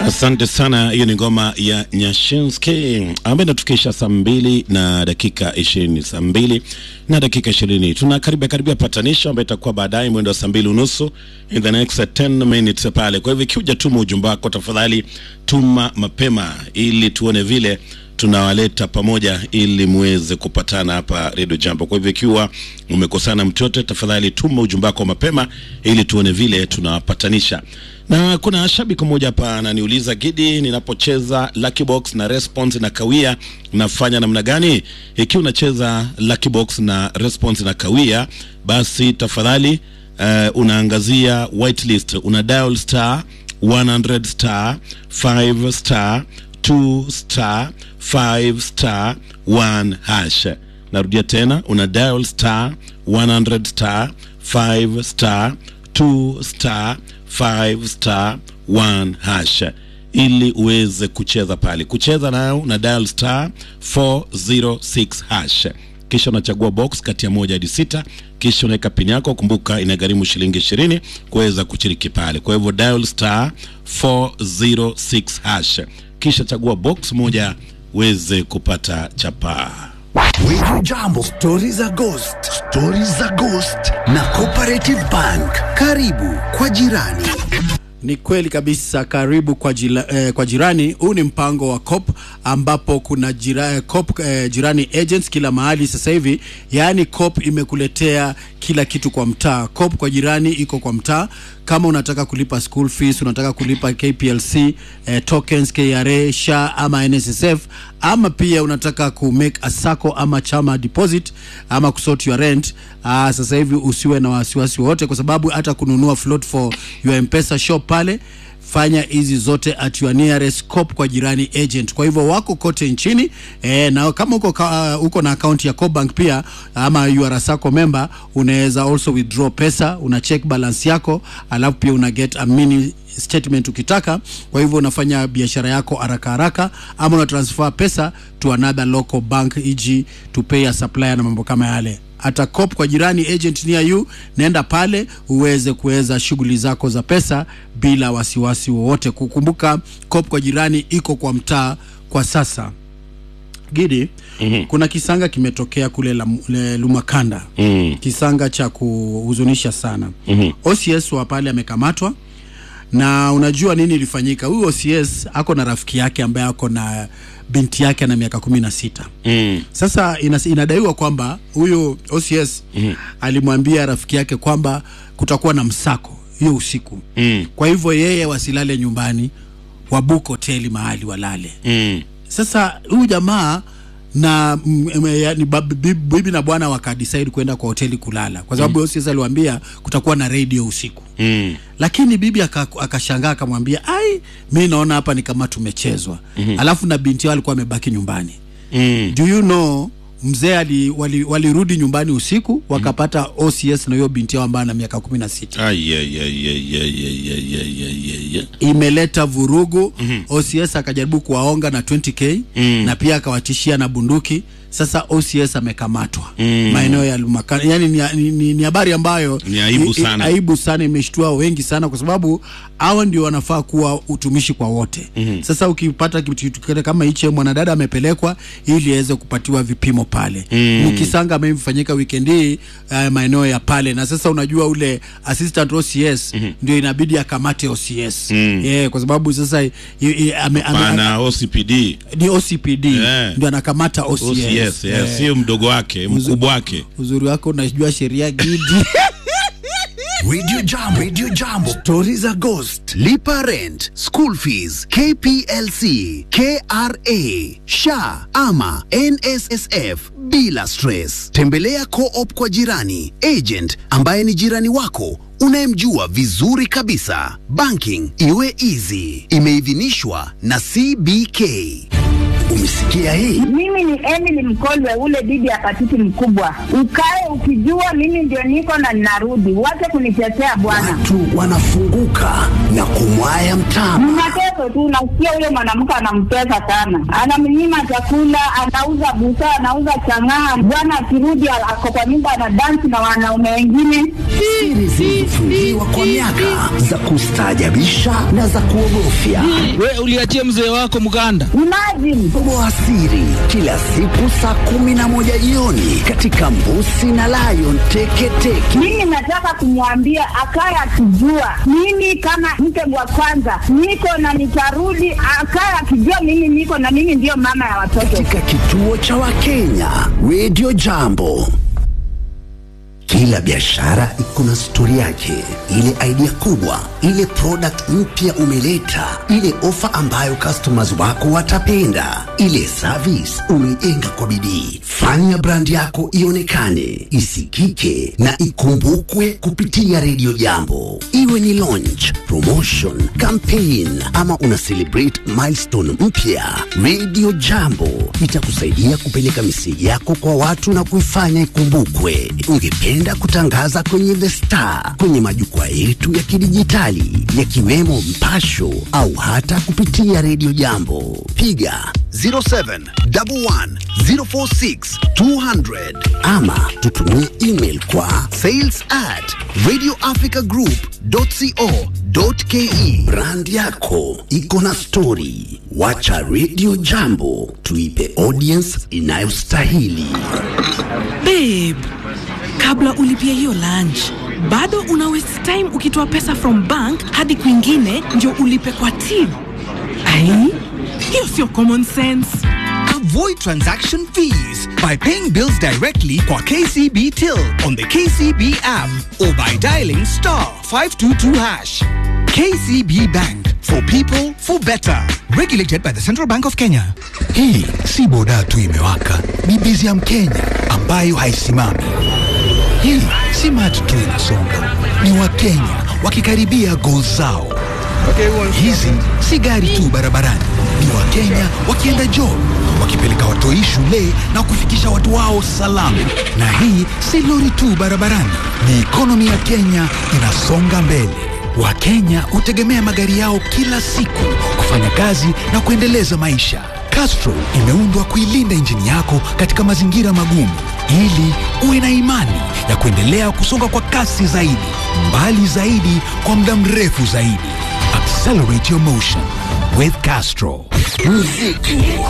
Asante sana. Hiyo ni ngoma ya Nyashinski ambayo inatufikisha saa mbili na dakika ishirini saa mbili na dakika ishirini tunakaribia karibia patanisho ambayo itakuwa baadaye mwendo wa saa mbili unusu in the next 10 minutes pale. Kwa hivyo ikiuja tuma ujumbe wako, tafadhali tuma mapema ili tuone vile tunawaleta pamoja ili muweze kupatana hapa Radio Jambo. Kwa hivyo ikiwa umekosana mtu yote, tafadhali tuma ujumbe wako mapema ili tuone vile tunawapatanisha. Na kuna shabiki mmoja hapa ananiuliza, Gidi, ninapocheza Lucky Box na response na kawia nafanya namna gani? Ikiwa unacheza Lucky Box na response na kawia, basi tafadhali uh, unaangazia whitelist, una dial star 100 star 5 star 2 star 5 star 1 hash. Narudia tena, una dial star 100 star 5 star 2 star 5 star 1 hash ili uweze kucheza pale. Kucheza nayo una dial star 406 hash, kisha unachagua box kati ya moja hadi sita, kisha unaweka pini yako. Kumbuka inagharimu shilingi ishirini kuweza kushiriki pale. Kwa hivyo dial star 406 hash, kisha chagua box moja uweze kupata chapaa. Wiju Jambo, stori za ghost, stori za ghost na Cooperative Bank. Karibu kwa jirani. Ni kweli kabisa, karibu kwa, jila, eh, kwa jirani. Huu ni mpango wa COP ambapo kuna jira, eh, COP eh, jirani agents kila mahali sasa hivi. Yaani COP imekuletea kila kitu kwa mtaa. COP kwa jirani iko kwa mtaa. Kama unataka kulipa school fees, unataka kulipa KPLC, eh, tokens, KRA, SHA ama NSSF ama pia unataka ku make a sacco ama chama deposit ama kusort your rent. Aa, sasa hivi usiwe na wasiwasi wote, kwa sababu hata kununua float for your M-Pesa shop pale fanya hizi zote at your nearest COP kwa jirani agent. Kwa hivyo wako kote nchini e, na kama uko, ka, uh, uko na account ya Cobank pia ama you are a sacco member, unaweza also withdraw pesa, una check balance yako, alafu pia una get a mini statement ukitaka. Kwa hivyo unafanya biashara yako haraka haraka, ama una transfer pesa to another local bank, e.g. to pay a supplier na mambo kama yale hata COP kwa jirani agent near you, naenda pale uweze kuweza shughuli zako za pesa bila wasiwasi wowote. Kukumbuka COP kwa jirani iko kwa mtaa kwa sasa. Gidi, mm-hmm. kuna kisanga kimetokea kule la, le, Lumakanda mm. kisanga cha kuhuzunisha sana mm-hmm. OCS wa pale amekamatwa na unajua nini ilifanyika? Huyu OCS ako na rafiki yake ambaye ako na binti yake ana miaka kumi na sita. Mm. Sasa inas, inadaiwa kwamba huyu OCS mm. alimwambia rafiki yake kwamba kutakuwa na msako hiyo usiku mm. kwa hivyo yeye wasilale nyumbani, wabuke hoteli mahali walale mm. Sasa huyu jamaa na yani bibi na bwana wakadecide kwenda kwa hoteli kulala kwa sababu mm. OCS aliwaambia kutakuwa na radio usiku mm. Lakini bibi akashangaa aka akamwambia, ai, mi naona hapa ni kama tumechezwa mm -hmm. Alafu na binti yao alikuwa amebaki nyumbani mm. Do you know mzee walirudi wali, wali nyumbani usiku wakapata mm. OCS na hiyo binti yao ambayo ana miaka kumi na sita. Imeleta vurugu mm -hmm. OCS akajaribu kuwaonga na 20k mm. na pia akawatishia na bunduki. Sasa OCS amekamatwa mm. maeneo ya Lumakanda. Yani ni, ni, ni habari ambayo ni aibu sana, aibu sana, imeshtua wengi sana, kwa sababu hao ndio wanafaa kuwa utumishi kwa wote mm -hmm. Sasa ukipata kitu kama hicho, mwanadada amepelekwa ili aweze kupatiwa vipimo pale mm. Mkisanga amefanyika weekend hii uh, maeneo ya pale, na sasa unajua ule assistant OCS mm -hmm. ndio inabidi akamate OCS mm. yeah, kwa sababu sasa ame, ame, OCPD ni OCPD yeah. ndio anakamata OCS, OCS. Yes, yes, sio mdogo wake, mkubwa wake. Uzuri wako unajua sheria Gidi. Radio Jambo, Radio Jambo, stori za ghost, lipa rent, school fees, KPLC, KRA, SHA ama NSSF bila stress. Tembelea Co-op kwa jirani, agent ambaye ni jirani wako unayemjua vizuri kabisa. Banking iwe easy. Imeidhinishwa na CBK. Umesikia hii? Mimi ni Emily Mkolwe, ule bibi ya patiti mkubwa. Ukae ukijua mimi ndio niko na ninarudi, wache kunitetea bwana. Watu wanafunguka na kumwaya mtama. Mnateso mtoto tu, nasikia huyo mwanamke anamtesa sana, anamnyima chakula, anauza busaa, anauza chang'aa. Bwana akirudi ako kwa nyumba anadansi na wanaume wengine. Siri zilizofungiwa kwa miaka za kustaajabisha na za kuogofya. We uliachia mzee wako mganda. Imagine Toboa siri kila siku saa kumi na moja jioni katika Mbusi na Lion Teketeke. mimi nataka kumwambia akaye akijua mimi kama mke wa kwanza niko na nitarudi, akaye akijua mimi niko na mimi ndiyo mama ya watoto. katika kituo cha Wakenya Radio Jambo. Kila biashara iko na stori yake, ile idea kubwa, ile product mpya umeleta, ile ofa ambayo customers wako watapenda, ile service umeijenga kwa bidii. Fanya brand yako ionekane, isikike na ikumbukwe kupitia Radio Jambo, iwe ni launch, promotion, campaign ama una celebrate milestone mpya. Radio Jambo itakusaidia kupeleka miseji yako kwa watu na kuifanya ikumbukwe. Ungependa kutangaza kwenye The Star, kwenye majukwaa yetu ya kidijitali yakiwemo Mpasho au hata kupitia Radio Jambo, piga 0711046200 ama tutumie email kwa sales at radioafricagroup.co.ke. Brand yako iko na stori, wacha Radio Jambo tuipe audience inayostahili. Babe, kabla ulipia hiyo lunch bado una waste time ukitoa pesa from bank hadi kwingine ndio ulipe kwa till. Ai, hiyo sio common sense. Avoid transaction fees by paying bills directly kwa KCB Till on the KCB app or by dialing star 522 hash. KCB Bank for people for better. Regulated by the Central Bank of Kenya. Hii si boda tu imewaka, ni bizi ya Mkenya ambayo haisimami. Hii si mati tu inasonga, ni Wakenya wakikaribia goal zao. Hizi si gari tu barabarani, ni Wakenya wakienda job, wakipeleka watoi shule na kufikisha watu wao salama. Na hii si lori tu barabarani, ni ikonomi ya Kenya inasonga mbele. Wakenya hutegemea magari yao kila siku kufanya kazi na kuendeleza maisha. Castrol imeundwa kuilinda injini yako katika mazingira magumu ili uwe na imani ya kuendelea kusonga kwa kasi zaidi, mbali zaidi, kwa muda mrefu zaidi. Accelerate your motion with Castrol. Muziki